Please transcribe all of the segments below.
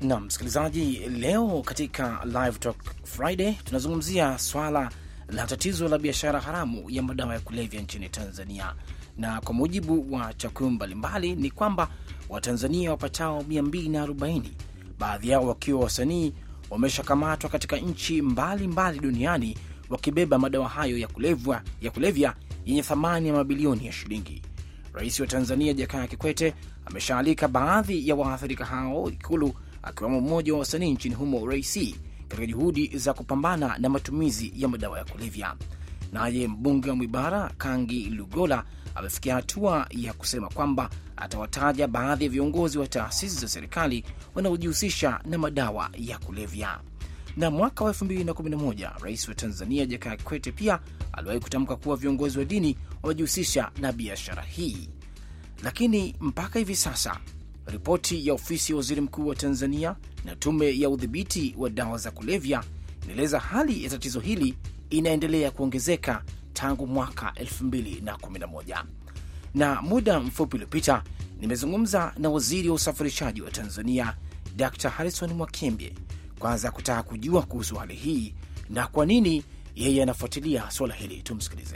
Na msikilizaji, leo katika Live Talk Friday tunazungumzia swala la tatizo la biashara haramu ya madawa ya kulevya nchini Tanzania, na kwa mujibu wa takwimu mbalimbali ni kwamba Watanzania wapatao 240 baadhi yao wakiwa wasanii wameshakamatwa katika nchi mbalimbali duniani wakibeba madawa hayo ya kulevya ya kulevya yenye thamani ya mabilioni ya shilingi. Rais wa Tanzania Jakaya Kikwete ameshaalika baadhi ya waathirika hao Ikulu, akiwemo mmoja wa wasanii nchini humo Ray katika juhudi za kupambana na matumizi ya madawa ya kulevya. Naye mbunge wa Mwibara Kangi Lugola amefikia hatua ya kusema kwamba atawataja baadhi ya viongozi wa taasisi za serikali wanaojihusisha na madawa ya kulevya. Na mwaka wa 2011 rais wa Tanzania Jakaya Kikwete pia aliwahi kutamka kuwa viongozi wa dini wamejihusisha na biashara hii, lakini mpaka hivi sasa ripoti ya ofisi ya waziri mkuu wa Tanzania na tume ya udhibiti wa dawa za kulevya inaeleza hali ya tatizo hili inaendelea kuongezeka tangu mwaka 2011. Na muda mfupi uliopita nimezungumza na waziri wa usafirishaji wa Tanzania Dr Harrison Mwakembe, kwanza kutaka kujua kuhusu hali hii na kwa nini yeye anafuatilia suala hili. Tumsikilize.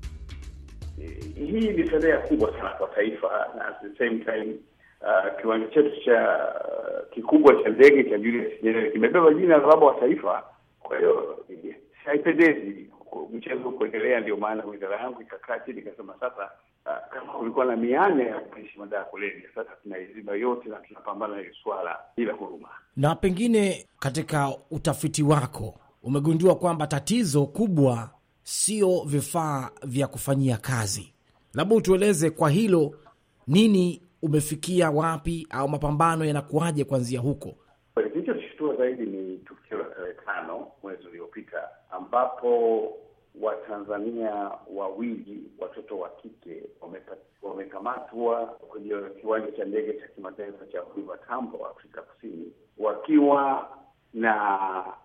Hii ni fedheha kubwa sana kwa taifa na at the same time uh, kiwanja chetu cha uh, kikubwa cha ndege cha Julius Nyerere kimebeba jina la baba wa taifa. Kwa hiyo haipendezi mchezo kuendelea. Ndio maana wizara yangu ikakaa chini ikasema, sasa uh, kama kulikuwa na mianya ya kupaishi madawa ya kulevya, sasa tunaiziba yote na tunapambana na hili swala bila huruma. Na pengine katika utafiti wako umegundua kwamba tatizo kubwa sio vifaa vya kufanyia kazi, labda utueleze kwa hilo, nini umefikia wapi, au mapambano yanakuwaje kuanzia huko? Kilichoshtua zaidi ni tukio la tarehe tano mwezi uliopita ambapo Watanzania wawili watoto wa kike wamekamatwa kwenye kiwanja cha ndege cha kimataifa cha Oliver Tambo, Afrika Kusini, wakiwa na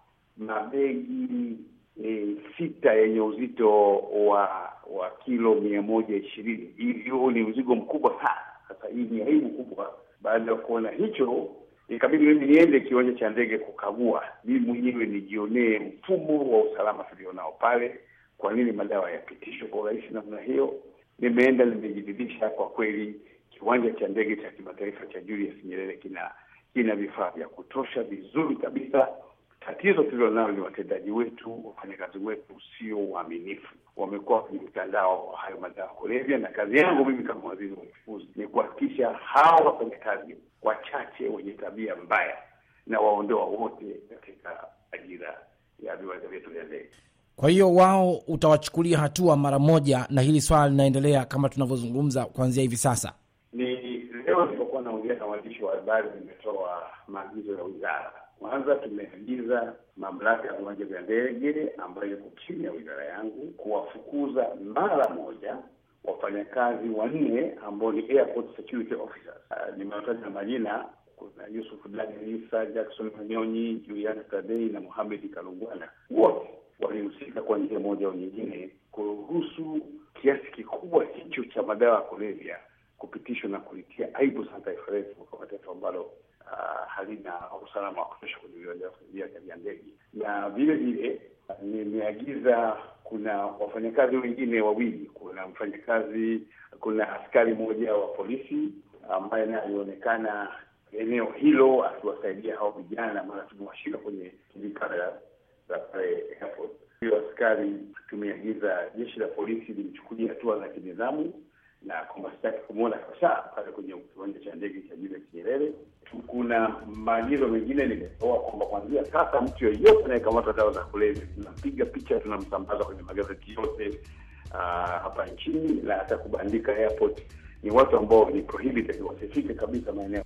mabegi e, sita yenye uzito wa wa kilo mia moja ishirini. Hiyo ni mzigo mkubwa sana. Sasa hii ni aibu kubwa. Baada ya kuona hicho, ikabidi mimi niende kiwanja cha ndege kukagua mimi mwenyewe nijionee mfumo wa usalama tulionao pale, kwa nini madawa yapitishwe kwa urahisi namna hiyo. Nimeenda nimejiridhisha, kwa kweli kiwanja cha ndege cha kimataifa cha Julius Nyerere kina kina vifaa vya kutosha vizuri kabisa. Tatizo tulilonalo ni watendaji wetu, wafanyakazi wetu sio waaminifu, wamekuwa kwenye mtandao hayo madawa ya kulevya, na kazi yangu mimi kama waziri wa uchukuzi ni kuhakikisha hawa wafanyakazi wachache wenye tabia mbaya na waondoa wote katika ajira ya viwanja vyetu vya ndege. Kwa hiyo wao utawachukulia hatua mara moja, na hili swala linaendelea kama tunavyozungumza kuanzia hivi sasa. Ni leo nilipokuwa naongea na waandishi wa habari, nimetoa maagizo ya wizara. Kwanza tumeagiza mamlaka ya viwanja vya ndege ambayo iko chini ya wizara yangu kuwafukuza mara moja wafanyakazi wanne ambao ni airport security officers. Uh, nimewataja majina, kuna Yusuf Dani Isa, Jackson Manyonyi, Juliana Tadei na Muhamed Kalungwana. Wote walihusika kwa njia moja au nyingine kuruhusu kiasi kikubwa hicho cha madawa ya kulevya kupitishwa na kulitia aibu sana taifa letu kama taifa ambalo uh, halina usalama wa kutosha kwenye viwanja vya ndege. Na vile vile nimeagiza kuna wafanyakazi wengine wawili, kuna mfanyakazi, kuna askari mmoja wa polisi ambaye naye alionekana eneo hilo akiwasaidia hao vijana, maana tumewashika kwenye vikamera za pale airport. Hiyo askari tumeagiza jeshi la polisi limchukulia hatua za kinidhamu na kwamba sitaki kumwona kabisa pale kwenye kiwanja cha ndege cha Julius Nyerere. Kuna maagizo mengine nimetoa kwamba kuanzia sasa mtu yeyote anayekamata dawa za kulevya tunampiga picha, tunamsambaza kwenye magazeti yote uh, hapa nchini na hata kubandika airport. Ni watu ambao ni prohibited, wasifike kabisa maeneo.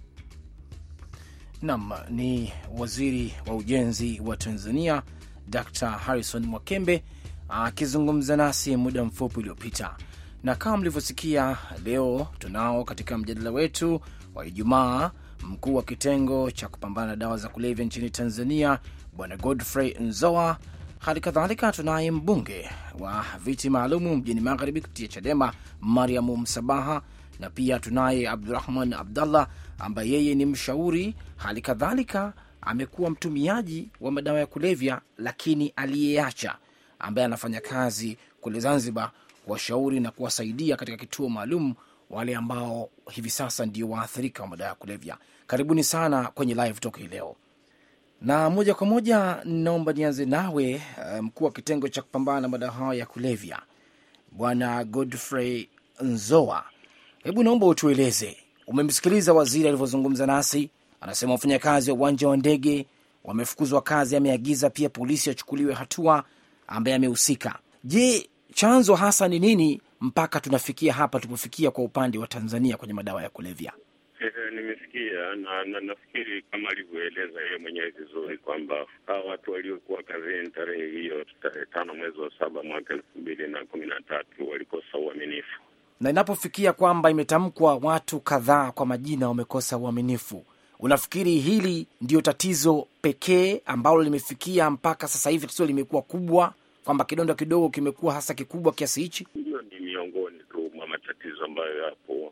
Naam, ni waziri wa ujenzi wa Tanzania Dr. Harrison Mwakembe akizungumza nasi muda mfupi uliopita na kama mlivyosikia, leo tunao katika mjadala wetu wa Ijumaa mkuu wa kitengo cha kupambana na dawa za kulevya nchini Tanzania, Bwana Godfrey Nzoa. Hali kadhalika tunaye mbunge wa viti maalumu mjini Magharibi kupitia Chadema, Mariamu Msabaha, na pia tunaye Abdurahman Abdallah ambaye yeye ni mshauri, hali kadhalika amekuwa mtumiaji wa madawa ya kulevya, lakini aliyeacha, ambaye anafanya kazi kule Zanzibar kuwashauri na kuwasaidia katika kituo maalum wale ambao hivi sasa ndio waathirika wa madawa ya kulevya. Karibuni sana kwenye live talk hii leo, na moja kwa moja naomba nianze nawe mkuu um, wa kitengo cha kupambana na madawa hayo ya kulevya Bwana Godfrey Nzoa, hebu naomba utueleze, umemsikiliza waziri alivyozungumza nasi, anasema wafanyakazi wa uwanja wa ndege wamefukuzwa kazi, ameagiza pia polisi achukuliwe hatua ambaye amehusika. Je, chanzo hasa ni nini mpaka tunafikia hapa tulipofikia kwa upande wa Tanzania kwenye madawa ya kulevya? E, nimesikia na, na nafikiri kama alivyoeleza yeye mwenyewe vizuri kwamba hawa watu waliokuwa kazini tarehe hiyo tarehe tano mwezi wa saba mwaka elfu mbili na kumi na tatu walikosa uaminifu, na inapofikia kwamba imetamkwa watu kadhaa kwa majina wamekosa uaminifu, unafikiri hili ndio tatizo pekee ambalo limefikia mpaka sasa hivi tatizo limekuwa kubwa, kwamba kidonda kidogo kimekuwa hasa kikubwa kiasi hichi? Hiyo ni miongoni tu mwa matatizo ambayo yapo,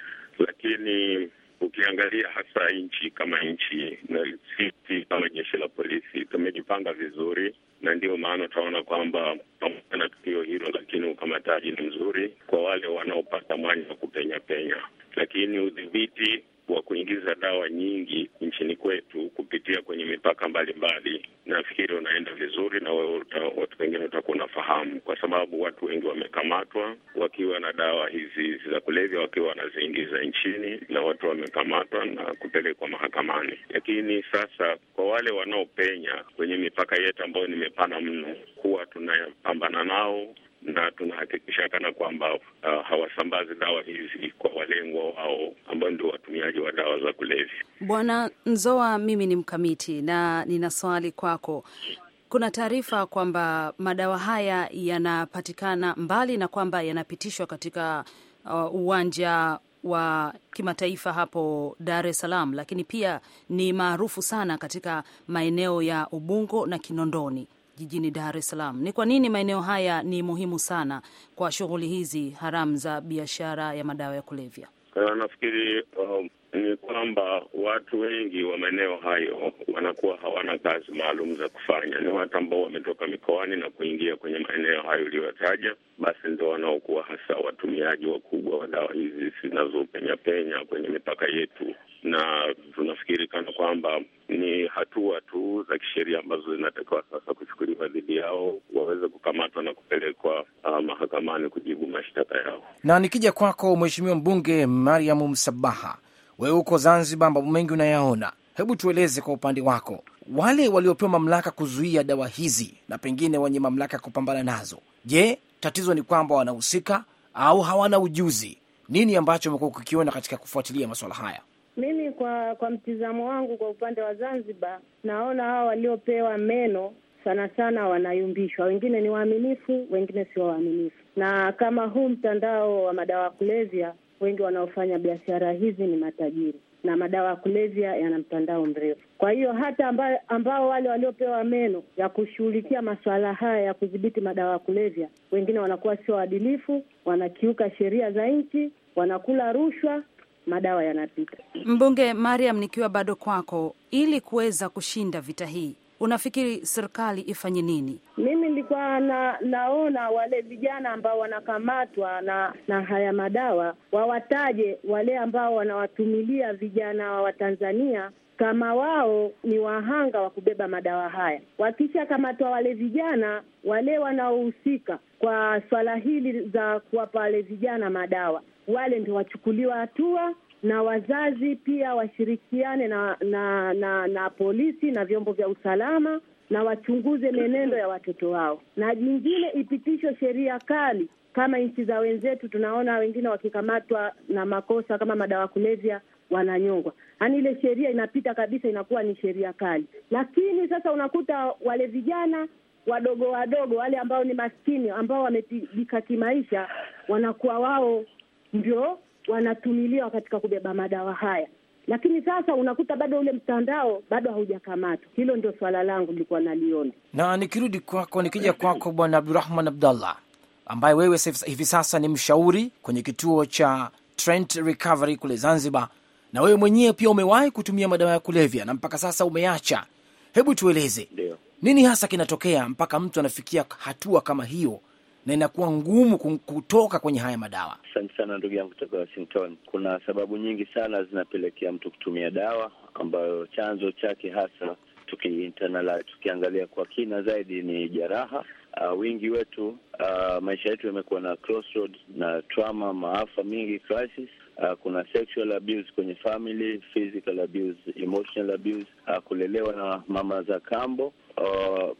lakini ukiangalia hasa nchi kama nchi na sisi kama jeshi la polisi tumejipanga vizuri, na ndio maana utaona kwamba pamoja na tukio hilo, lakini ukamataji ni mzuri kwa wale wanaopata mwanya wa kupenya penya, lakini udhibiti wa kuingiza dawa nyingi nchini kwetu kupitia kwenye mipaka mbalimbali, nafikiri unaenda vizuri, na wewe watu wengine utakuwa unafahamu, kwa sababu watu wengi wamekamatwa wakiwa na dawa hizi za kulevya, wakiwa wanaziingiza nchini, na watu wamekamatwa na kupelekwa mahakamani. Lakini sasa kwa wale wanaopenya kwenye mipaka yetu ambayo ni mipana mno, huwa tunapambana nao na tunahakikisha kana kwamba uh, hawasambazi dawa hizi kwa walengwa wao ambao ndio watumiaji wa dawa za kulevya. Bwana Nzoa, mimi ni mkamiti na nina swali kwako. Kuna taarifa kwamba madawa haya yanapatikana mbali na kwamba yanapitishwa katika uh, uwanja wa kimataifa hapo Dar es Salaam, lakini pia ni maarufu sana katika maeneo ya Ubungo na Kinondoni jijini Dar es Salaam. Ni kwa nini maeneo haya ni muhimu sana kwa shughuli hizi haramu za biashara ya madawa ya kulevya? Uh, nafikiri uh, ni kwamba watu wengi wa maeneo hayo wanakuwa hawana kazi maalum za kufanya. Ni watu ambao wametoka mikoani na kuingia kwenye maeneo hayo uliyotaja, basi ndio wanaokuwa hasa watumiaji wakubwa wa dawa hizi zinazopenya penya kwenye mipaka yetu, na tunafikiri kana kwamba ni hatua tu za kisheria ambazo zinatakiwa sasa kuchukuliwa dhidi yao, waweze kukamatwa na kupelekwa uh, mahakamani kujibu mashtaka yao. Na nikija kwako, Mheshimiwa Mbunge Mariam Msabaha, wewe uko Zanzibar, mambo mengi unayaona, hebu tueleze kwa upande wako, wale waliopewa mamlaka kuzuia dawa hizi na pengine wenye mamlaka ya kupambana nazo, je, tatizo ni kwamba wanahusika au hawana ujuzi? Nini ambacho umekuwa ukikiona katika kufuatilia masuala haya? Mimi kwa kwa mtizamo wangu, kwa upande wa Zanzibar, naona hao waliopewa meno sana sana wanayumbishwa. Wengine ni waaminifu, wengine sio waaminifu. Na kama huu mtandao wa madawa ya kulevya, wengi wanaofanya biashara hizi ni matajiri, na madawa ya kulevya yana mtandao mrefu. Kwa hiyo hata ambao, ambao wale waliopewa meno ya kushughulikia masuala haya ya kudhibiti madawa ya kulevya, wengine wanakuwa sio waadilifu, wanakiuka sheria za nchi, wanakula rushwa madawa yanapita. Mbunge Mariam, nikiwa bado kwako, ili kuweza kushinda vita hii, unafikiri serikali ifanye nini? Mimi nilikuwa na, naona wale vijana ambao wanakamatwa na na haya madawa wawataje wale ambao wanawatumilia vijana wa Tanzania kama wao ni wahanga wa kubeba madawa haya. Wakishakamatwa wale vijana wale wanaohusika kwa swala hili za kuwapa wale vijana madawa, wale ndio wachukuliwa hatua na wazazi pia washirikiane na na, na na polisi na vyombo vya usalama na wachunguze menendo ya watoto wao, na jingine ipitishwe sheria kali kama nchi za wenzetu. Tunaona wengine wakikamatwa na makosa kama madawa kulevya wananyongwa, yaani ile sheria inapita kabisa, inakuwa ni sheria kali. Lakini sasa unakuta wale vijana wadogo wadogo wale ambao ni maskini ambao wamepigika kimaisha, wanakuwa wao ndio wanatumiliwa katika kubeba madawa haya, lakini sasa unakuta bado ule mtandao bado haujakamatwa. Hilo ndio swala langu lilikuwa naliona. Na nikirudi kwako, nikija kwako Bwana Abdurahman Abdallah, ambaye wewe hivi sasa ni mshauri kwenye kituo cha Trent Recovery kule Zanzibar, na wewe mwenyewe pia umewahi kutumia madawa ya kulevya na mpaka sasa umeacha. Hebu tueleze Ndio. nini hasa kinatokea mpaka mtu anafikia hatua kama hiyo na inakuwa ngumu kum- kutoka kwenye haya madawa? Asante sana ndugu yangu kutoka Washington. Kuna sababu nyingi sana zinapelekea mtu kutumia dawa, ambayo chanzo chake hasa tukiinternalize, tukiangalia kwa kina zaidi ni jeraha. Uh, wingi wetu uh, maisha yetu yamekuwa na crossroads na trauma, maafa mingi, crisis. Uh, kuna sexual abuse kwenye family, physical abuse, emotional abuse, uh, kulelewa na mama za kambo, uh,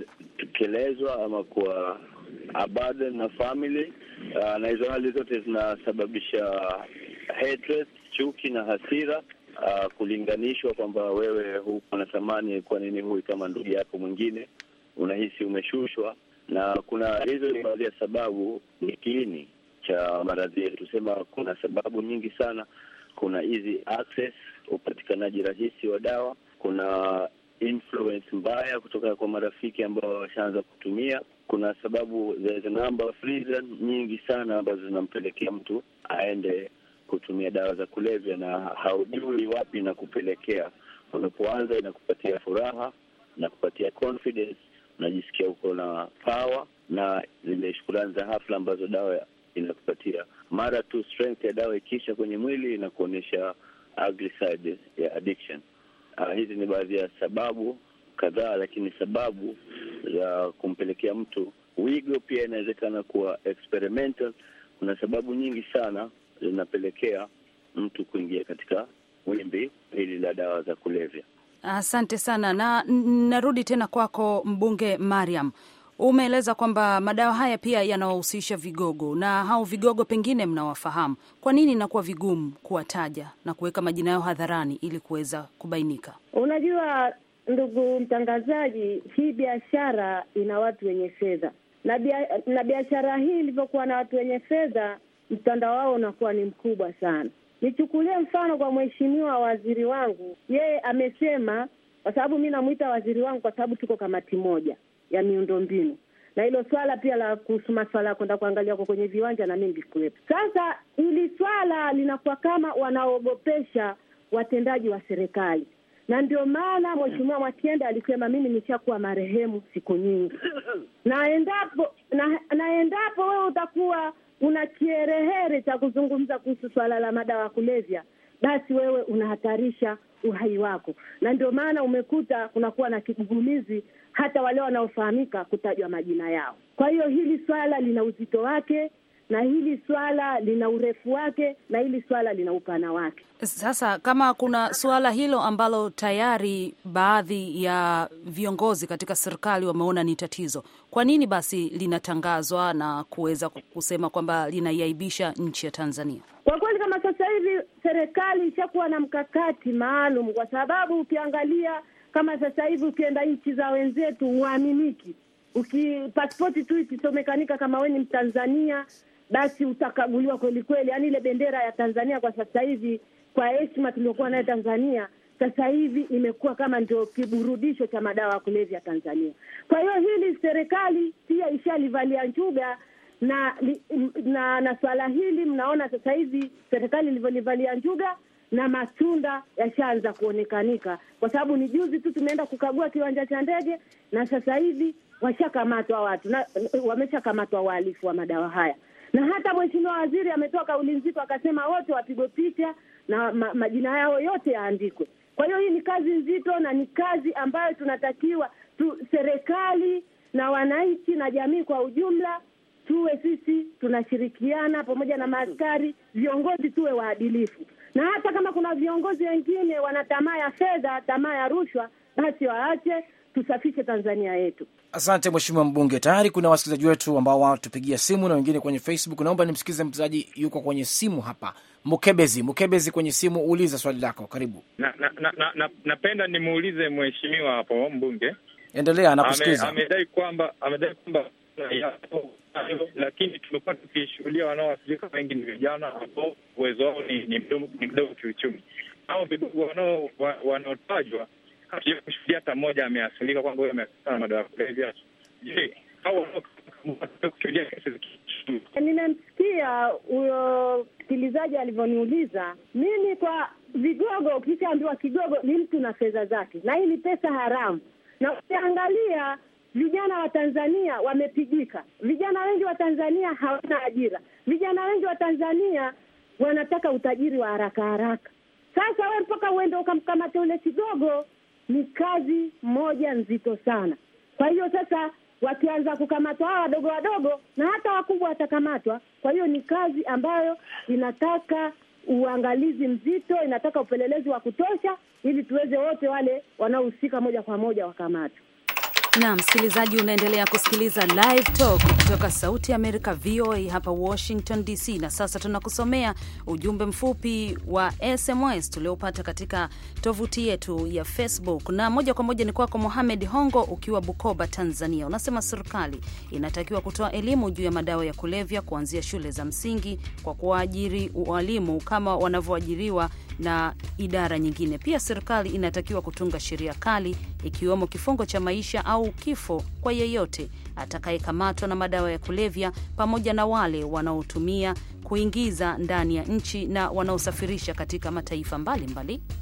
kutekelezwa ama kuwa abandon na family uh, na hizo hali zote zinasababisha hatred, chuki na hasira uh, kulinganishwa kwamba wewe huko na thamani, kwa nini huyu kama ndugu yako mwingine, unahisi umeshushwa. Na kuna hizo ni baadhi ya sababu, ni kiini cha maradhi yetu. Sema kuna sababu nyingi sana. Kuna hizi access, upatikanaji rahisi wa dawa, kuna influence mbaya kutoka kwa marafiki ambao washaanza kutumia. Kuna sababu, there's a number of reason nyingi sana ambazo zinampelekea mtu aende kutumia dawa za kulevya, na haujui wapi na kupelekea. Unapoanza inakupatia furaha, inakupatia confidence, unajisikia uko na power na zile shukurani za hafla ambazo dawa inakupatia. Mara tu strength ya dawa ikisha kwenye mwili inakuonyesha ugly side ya addiction. Uh, hizi ni baadhi ya sababu kadhaa, lakini sababu za kumpelekea mtu wigo pia inawezekana kuwa experimental. Kuna sababu nyingi sana zinapelekea mtu kuingia katika wimbi hili la dawa za kulevya. Asante sana na n- narudi tena kwako mbunge Mariam. Umeeleza kwamba madawa haya pia yanawahusisha vigogo na hao vigogo pengine mnawafahamu. Kwa nini inakuwa vigumu kuwataja na kuweka majina yao hadharani ili kuweza kubainika? Unajua ndugu mtangazaji, hii biashara ina watu wenye fedha na bia, na biashara hii ilivyokuwa na watu wenye fedha, mtandao wao unakuwa ni mkubwa sana. Nichukulie mfano kwa mheshimiwa waziri wangu, yeye amesema, kwa sababu mi namwita waziri wangu kwa sababu tuko kamati moja ya miundombinu na hilo swala pia la kuhusu maswala ya kwenda kuangalia kwa kwenye viwanja na mimi nilikuwepo. Sasa hili swala linakuwa kama wanaogopesha watendaji wa serikali, na ndio maana mheshimiwa Mwakyenda alisema mimi nishakuwa marehemu siku nyingi, na endapo na, na endapo wewe utakuwa una kiherehere cha kuzungumza kuhusu swala la madawa ya kulevya, basi wewe unahatarisha uhai wako, na ndio maana umekuta kunakuwa na kigugumizi hata wale wanaofahamika kutajwa majina yao. Kwa hiyo hili swala lina uzito wake na hili swala lina urefu wake na hili swala lina upana wake. Sasa kama kuna suala hilo ambalo tayari baadhi ya viongozi katika serikali wameona ni tatizo, kwa nini basi linatangazwa na kuweza kusema kwamba linaiaibisha nchi ya Tanzania? Kwa kweli kama sasa hivi serikali ishakuwa na mkakati maalum, kwa sababu ukiangalia kama sasa hivi ukienda nchi za wenzetu huaminiki. Uki pasipoti tu ikisomekanika kama we ni Mtanzania, basi utakaguliwa kweli kweli. Yaani ile bendera ya Tanzania kwa sasa hivi, kwa heshima tuliokuwa nayo Tanzania, sasa hivi imekuwa kama ndio kiburudisho cha madawa ya kulevya Tanzania. Kwa hiyo hili serikali pia ishalivalia njuga na li, na na swala hili mnaona sasa hivi serikali ilivyolivalia njuga na matunda yashaanza kuonekanika, kwa sababu ni juzi tu tumeenda kukagua kiwanja cha ndege na sasa hivi washakamatwa watu na wameshakamatwa wahalifu wa madawa haya, na hata mheshimiwa waziri ametoa kauli nzito akasema wote wapigwe picha na ma, majina yao yote yaandikwe. Kwa hiyo hii ni kazi nzito na ni kazi ambayo tunatakiwa tu, serikali na wananchi na jamii kwa ujumla tuwe sisi tunashirikiana pamoja na maaskari, viongozi tuwe waadilifu, na hata kama kuna viongozi wengine wana tamaa ya fedha, tamaa ya rushwa, basi waache, tusafishe Tanzania yetu. Asante mheshimiwa mbunge. Tayari kuna wasikilizaji wetu ambao wanatupigia simu na wengine kwenye Facebook. Naomba nimsikize msikilizaji yuko kwenye simu hapa, Mukebezi. Mukebezi kwenye simu, uliza swali lako, karibu. na na na, na, na napenda nimuulize mheshimiwa hapo mbunge Endelea, Ame- anakusikiliza. amedai kwamba amedai kwamba yapo hayo, lakini tumekuwa tukishuhudia wanaoathirika wengi ni vijana ambao uwezo wao ni ni mdogo ni mdogo kiuchumi. Hao vidogo wanao wa- wanaotajwa hatuja kushuhudia hata mmoja ameathirika kwamba huyo ameathirika na madawa ya kulevya. Je, hao wanaokushuhudia kesi zikichunguza Nimemsikia huyo msikilizaji alivyoniuliza, mimi kwa vigogo, ukishaambiwa kigogo ni mtu na fedha zake, na hii ni pesa haramu. Na ukiangalia vijana wa Tanzania wamepigika, vijana wengi wa Tanzania hawana ajira, vijana wengi wa Tanzania wanataka utajiri wa haraka haraka. Sasa we mpaka uende ukamkamata ule kigogo, ni kazi moja nzito sana. Kwa hiyo sasa wakianza kukamatwa hawa wadogo wadogo na hata wakubwa watakamatwa. Kwa hiyo ni kazi ambayo inataka uangalizi mzito, inataka upelelezi wa kutosha, ili tuweze wote wale wanaohusika moja kwa moja wakamatwe. Na msikilizaji, unaendelea kusikiliza Live Talk kutoka Sauti ya Amerika, VOA hapa Washington DC. Na sasa tunakusomea ujumbe mfupi wa SMS tuliopata katika tovuti yetu ya Facebook, na moja kwa moja ni kwako Mohamed Hongo ukiwa Bukoba, Tanzania. Unasema serikali inatakiwa kutoa elimu juu ya madawa ya kulevya kuanzia shule za msingi kwa kuwaajiri walimu kama wanavyoajiriwa na idara nyingine. Pia serikali inatakiwa kutunga sheria kali ikiwemo kifungo cha maisha au kifo kwa yeyote atakayekamatwa na madawa ya kulevya pamoja na wale wanaotumia kuingiza ndani ya nchi na wanaosafirisha katika mataifa mbalimbali mbali.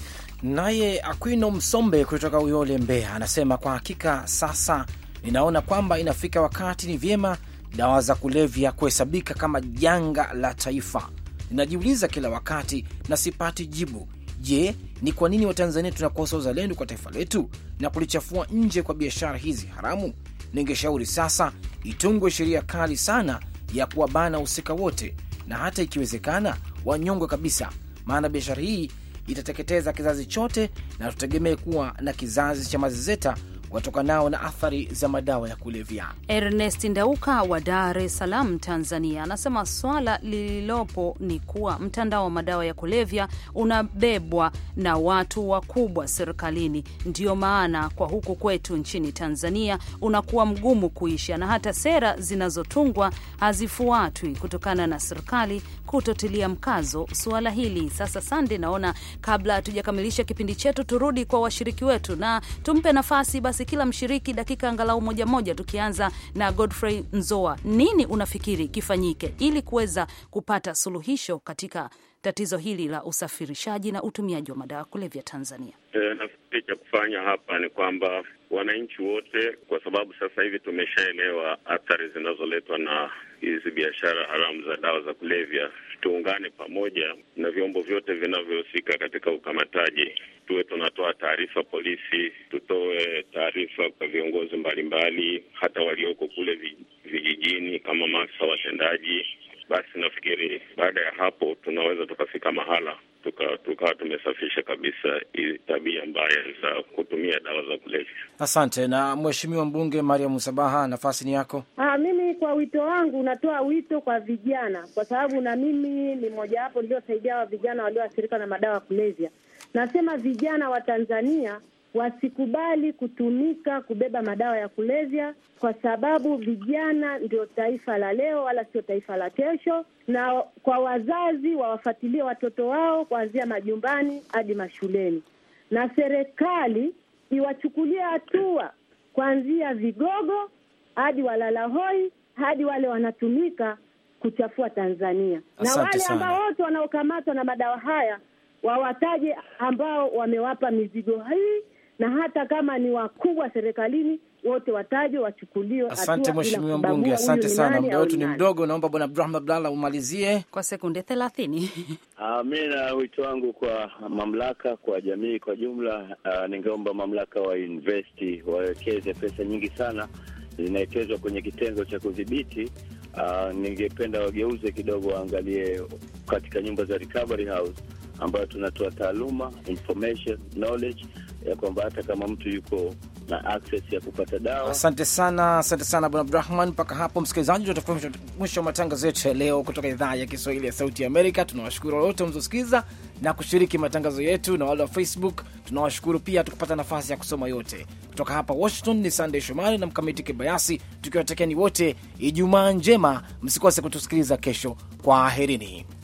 Naye Aquino Msombe kutoka Uyole, Mbeya, anasema kwa hakika sasa ninaona kwamba inafika wakati ni vyema dawa za kulevya kuhesabika kama janga la taifa. Ninajiuliza kila wakati na sipati jibu. Je, ni kwa nini Watanzania tunakosa uzalendo kwa taifa letu na kulichafua nje kwa biashara hizi haramu? Ningeshauri sasa itungwe sheria kali sana ya kuwabana wahusika wote, na hata ikiwezekana wanyongwe kabisa, maana biashara hii itateketeza kizazi chote, na tutegemee kuwa na kizazi cha mazezeta watokanao na athari za madawa ya kulevya. Ernest Ndauka wa Dar es Salaam, Tanzania, anasema swala lililopo ni kuwa mtandao wa madawa ya kulevya unabebwa na watu wakubwa serikalini. Ndiyo maana kwa huku kwetu nchini Tanzania unakuwa mgumu kuisha, na hata sera zinazotungwa hazifuatwi kutokana na serikali kutotilia mkazo suala hili. Sasa Sande, naona kabla hatujakamilisha kipindi chetu, turudi kwa washiriki wetu na tumpe nafasi basi kila mshiriki dakika angalau moja moja, tukianza na Godfrey Nzoa. Nini unafikiri kifanyike ili kuweza kupata suluhisho katika tatizo hili la usafirishaji na utumiaji wa madawa kulevya Tanzania? E, nafikiri cha kufanya hapa ni kwamba wananchi wote, kwa sababu sasa hivi tumeshaelewa athari zinazoletwa na hizi biashara haramu za dawa za kulevya, tuungane pamoja na vyombo vyote vinavyohusika katika ukamataji, tuwe tunatoa taarifa polisi, tutoe taarifa kwa viongozi mbalimbali, hata walioko kule vijijini kama maafisa watendaji. Basi nafikiri baada ya hapo tunaweza tukafika mahala tukawa tuka tumesafisha kabisa hii tabia mbaya za kutumia dawa za kulevya. Asante. Na Mheshimiwa Mbunge Mariam Musabaha, nafasi ni yako. Ah, mimi kwa wito wangu natoa wito kwa vijana, kwa sababu na mimi ni mojawapo niliosaidia wa vijana walioathirika na madawa ya kulevya. Nasema vijana wa Tanzania wasikubali kutumika kubeba madawa ya kulevya, kwa sababu vijana ndio taifa la leo, wala sio taifa la kesho. Na kwa wazazi wawafuatilie watoto wao kuanzia majumbani hadi mashuleni, na serikali iwachukulie hatua kuanzia vigogo hadi walala hoi hadi wale wanatumika kuchafua Tanzania. Asante na wale sana. ambao wote wanaokamatwa na madawa haya wawataje ambao wamewapa mizigo hii, na hata kama ni wakubwa serikalini wote watajwe, wachukuliwe hatua Asante bila Mheshimiwa kubagua Mbunge, huyu asante ni sana. nani Muda au wetu ni ni nani. mdogo, naomba Bwana Abdurahman Abdallah umalizie. Kwa sekunde thelathini. Uh, mi na wito wangu kwa mamlaka, kwa jamii kwa jumla, uh, ningeomba mamlaka wainvesti, wawekeze pesa nyingi sana zinawekezwa kwenye kitengo cha kudhibiti. Uh, ningependa wageuze kidogo, waangalie katika nyumba za recovery house ambayo tunatoa taaluma, information, knowledge ya kwamba hata kama mtu yuko na access ya kupata dawa Asante sana, asante sana Bwana Abdurahman. Mpaka hapo msikilizaji, tutafika mwisho wa matangazo yetu ya leo kutoka idhaa ya Kiswahili ya Sauti ya Amerika. Tunawashukuru wote mliosikiza na kushiriki matangazo yetu, na wale wa Facebook tunawashukuru pia, tukupata nafasi ya kusoma yote kutoka hapa Washington. Ni Sandey Shomari na Mkamiti Kibayasi, tukiwatakieni wote Ijumaa njema. Msikose kutusikiliza kesho. Kwaherini.